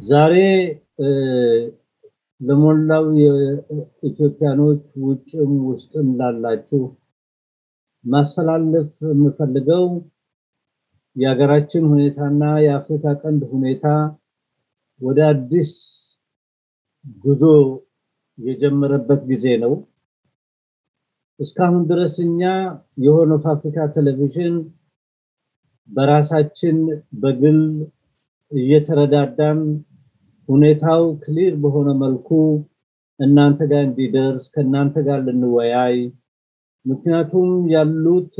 ዛሬ ለሞላው የኢትዮጵያኖች ውጭም ውስጥም ላላችሁ ማስተላለፍ የምፈልገው የሀገራችን ሁኔታና የአፍሪካ ቀንድ ሁኔታ ወደ አዲስ ጉዞ የጀመረበት ጊዜ ነው። እስካሁን ድረስ እኛ የሆርን ኦፍ አፍሪካ ቴሌቪዥን በራሳችን በግል እየተረዳዳን ሁኔታው ክሊር በሆነ መልኩ እናንተ ጋር እንዲደርስ ከእናንተ ጋር ልንወያይ ምክንያቱም ያሉት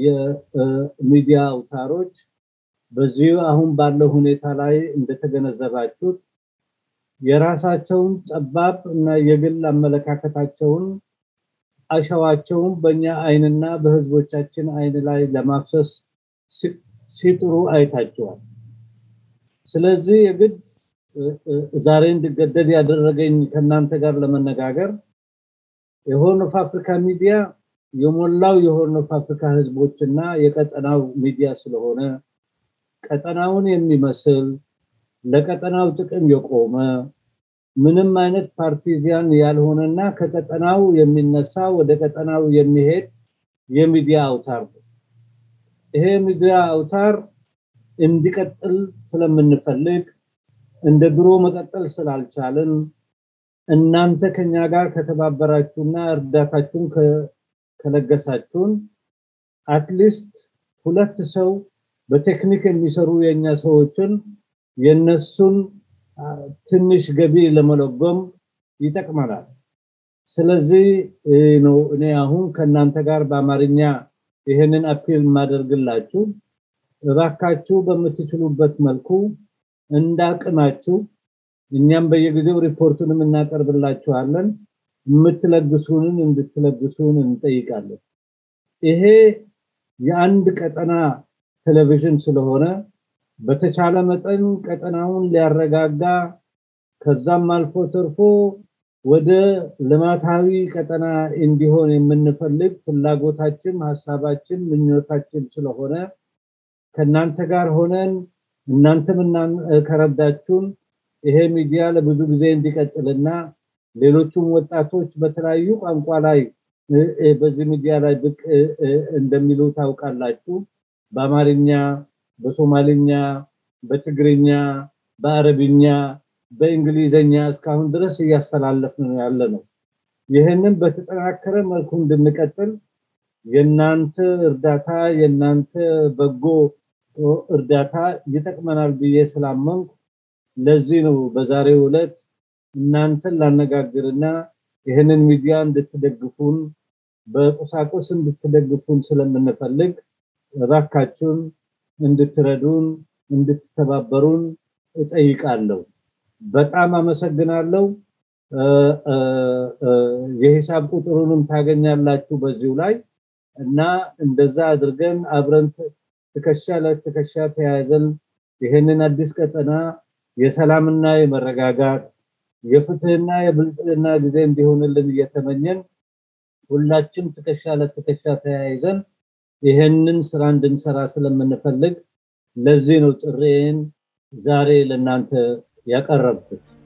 የሚዲያ አውታሮች በዚሁ አሁን ባለው ሁኔታ ላይ እንደተገነዘባችሁት የራሳቸውን ጠባብ እና የግል አመለካከታቸውን አሸዋቸውን በእኛ አይንና በህዝቦቻችን አይን ላይ ለማፍሰስ ሲጥሩ አይታቸዋል። ስለዚህ የግድ ዛሬ እንድገደድ ያደረገኝ ከእናንተ ጋር ለመነጋገር የሆርን ኦፍ አፍሪካ ሚዲያ የሞላው የሆርን ኦፍ አፍሪካ ህዝቦችና የቀጠናው ሚዲያ ስለሆነ ቀጠናውን የሚመስል ለቀጠናው ጥቅም የቆመ ምንም አይነት ፓርቲዚያን ያልሆነና ከቀጠናው የሚነሳ ወደ ቀጠናው የሚሄድ የሚዲያ አውታር ነው። ይሄ ሚዲያ አውታር እንዲቀጥል ስለምንፈልግ እንደ ድሮ መቀጠል ስላልቻልን እናንተ ከኛ ጋር ከተባበራችሁና እርዳታችሁን ከለገሳችሁን አትሊስት ሁለት ሰው በቴክኒክ የሚሰሩ የኛ ሰዎችን የነሱን ትንሽ ገቢ ለመለጎም ይጠቅመናል። ስለዚህ ነው እኔ አሁን ከእናንተ ጋር በአማርኛ ይህንን አፒል የማደርግላችሁ እባካችሁ በምትችሉበት መልኩ እንዳቅማችሁ እኛም በየጊዜው ሪፖርቱንም እናቀርብላችኋለን የምትለግሱንን እንድትለግሱን እንጠይቃለን። ይሄ የአንድ ቀጠና ቴሌቪዥን ስለሆነ በተቻለ መጠን ቀጠናውን ሊያረጋጋ ከዛም አልፎ ተርፎ ወደ ልማታዊ ቀጠና እንዲሆን የምንፈልግ ፍላጎታችን፣ ሀሳባችን፣ ምኞታችን ስለሆነ ከእናንተ ጋር ሆነን እናንተም ከረዳችሁን ይሄ ሚዲያ ለብዙ ጊዜ እንዲቀጥልና ሌሎቹም ወጣቶች በተለያዩ ቋንቋ ላይ በዚህ ሚዲያ ላይ ብቅ እንደሚሉ ታውቃላችሁ። በአማርኛ፣ በሶማሊኛ፣ በትግርኛ፣ በአረብኛ፣ በእንግሊዘኛ እስካሁን ድረስ እያስተላለፍን ነው ያለ ነው። ይህንን በተጠናከረ መልኩ እንድንቀጥል የእናንተ እርዳታ የእናንተ በጎ እርዳታ ይጠቅመናል ብዬ ስላመንኩ ለዚህ ነው በዛሬው ዕለት እናንተን ላነጋግርና ይህንን ሚዲያ እንድትደግፉን በቁሳቁስ እንድትደግፉን ስለምንፈልግ እባካችሁን እንድትረዱን እንድትተባበሩን እጠይቃለሁ። በጣም አመሰግናለሁ። የሂሳብ ቁጥሩንም ታገኛላችሁ በዚሁ ላይ እና እንደዛ አድርገን አብረን ትከሻ ለትከሻ ተያይዘን ይህንን አዲስ ቀጠና የሰላምና የመረጋጋት የፍትህና የብልጽግና ጊዜ እንዲሆንልን እየተመኘን ሁላችን ትከሻ ለትከሻ ተያይዘን ይህንን ስራ እንድንሰራ ስለምንፈልግ ለዚህ ነው ጥሬን ዛሬ ለእናንተ ያቀረብኩት።